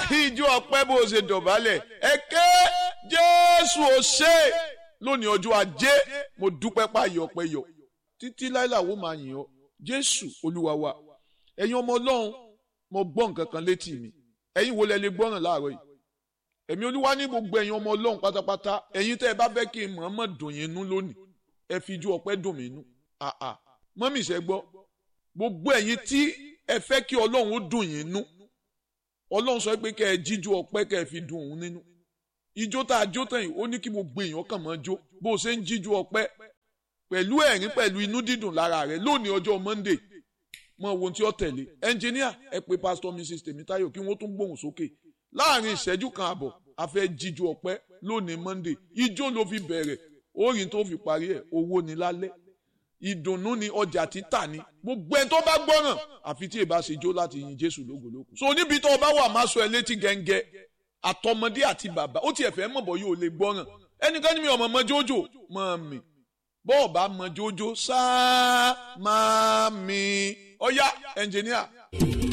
ìjọ ọpẹ́ bó ṣe dọ̀bálẹ̀ ẹ ké jésù ò ṣe lónìí ọjọ́ ajé mo dúpẹ́ páyọ ọpẹ́ yọ títí láìláwó máa yìn ọ́ jésù olúwa wa ẹ̀yin ọmọ ọlọ́run mo gbọ́ nǹkan kan létí mi ẹ̀yin wo lẹ lè gbọ́ràn láàárọ̀ yìí ẹ̀mí olúwa ní gbogbo ẹ̀yin ọmọ ọlọ́run pátápátá ẹ̀yin tẹ́ ẹ bá fẹ́ kí n mọ̀ọ́mọ̀ dùn yín nú lónìí ẹ fi ijó ọpẹ́ dùn mí nú àà mọ́mì ṣẹ́ gbọ́ gbogbo ẹ̀yin tí ẹ fẹ́ kí ọlọ́run ó dùn yín nú ọlọ́run sọ pé kẹ́ ẹ jíjó ọpẹ́ kẹ́ ẹ fi dùn òun nínú ijó tá a jó tán yìí ó ní kí gbogbo èèyàn kàn máa jó bó o ṣe ń jíjó ọpẹ́ pẹ̀lú ẹ̀rín pẹ̀lú inú dídùn lára rẹ̀ lónìí ọjọ́ Monday mọ ohun tí ó tẹ̀lé ẹnjìníà ẹ pé pásítọ̀ Mrs Tèmítáyọ̀ kí wọ́n tún gbóhùn sókè láàrin ìṣẹ́jú kan àbọ̀ a fẹ́ jíjó ọpẹ́ lónìí Monday ijó ló fi bẹ̀rẹ̀ orin tó fi parí ẹ̀ owó ni lálẹ́ ìdùnnú ni ọjà títà ni gbogbo ẹni tó bá gbọ́ràn àfi tí èbá ṣe jó láti yin Jésù lógológo so níbi tó o bá wà máa sọ ẹ létí gẹ́ngẹ́ àtọmọdé àti bàbá ó tiẹ̀ fẹ́ mọ̀ bọ́ yóò lè gbọ́ràn ẹnikẹ́ni mi ọmọ mọ́jójó mọ́ mi bọ́ọ̀ bá mọ́jójó sáá máa mi ọ̀yá ẹnjìníà.